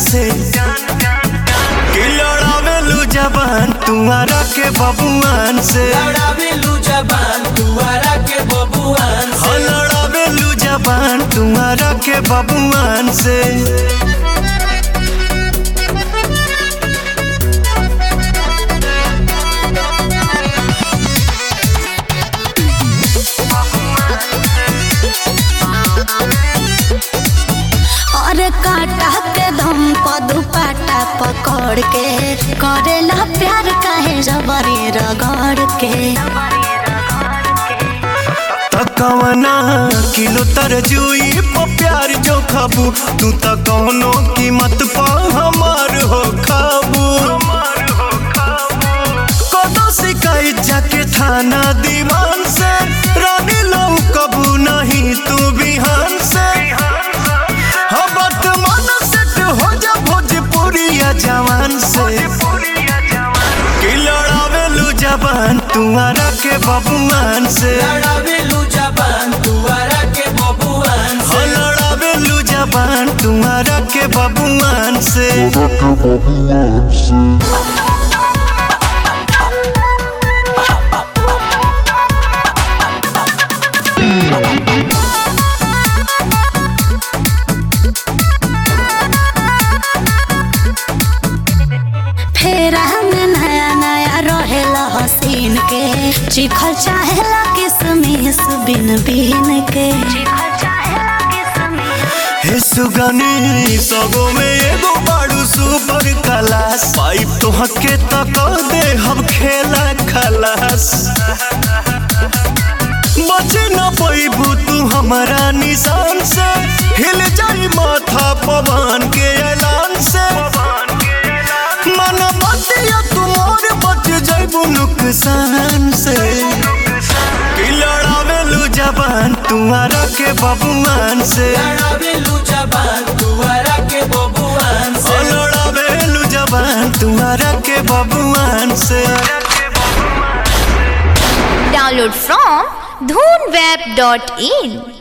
से कि लड़ावेलू जबान तुम्हारा के बबुआन से लड़ावेलू जबान तुअरा के बबुआन हो लड़ावेलू जबान तुम्हारा के बबुआन से और काटा के दम पर दुपट्टा पकड़ के करेला प्यार काहे जबरी रगड़ के तकवना किलो तरजुई पर प्यार जो खाबू तू त कौनो कीमत पा हमार हो खाबू कदो शिकायत जाके थाना दीवान से रानी लो कबू नहीं तू बिहान से हाँ वर्तमान सेट हो जा भोजपुरिया जवान से कि लड़ावेलू जबान तुम्हारा के बबुआन से लड़ावेलू जबान तुअरा के बबुआन हो लड़ावेलू जबान तुम्हारा के बबुआन से फेरा में नया नया रहेला हसीन के चिखल चाहेला किसमिस बिन बिन के हे सुगनी सबो में एगो बाड़ू सुपर क्लास पाइप तो हके तक दे हम खेला खलास बचे न पैबू तू हमारा निशान से हिल जाई माथा पवन के ऐलान से मन बतिया तुमोर बच जाइबू नुकसान से कि लड़ावेलू जबान तुम्हारा के बबुआन से लड़ावेलू जबान तुअरा के बबुआन ओ से लड़ावेलू जबान तुम्हारा के बबुआन से Download from dhoonweb.in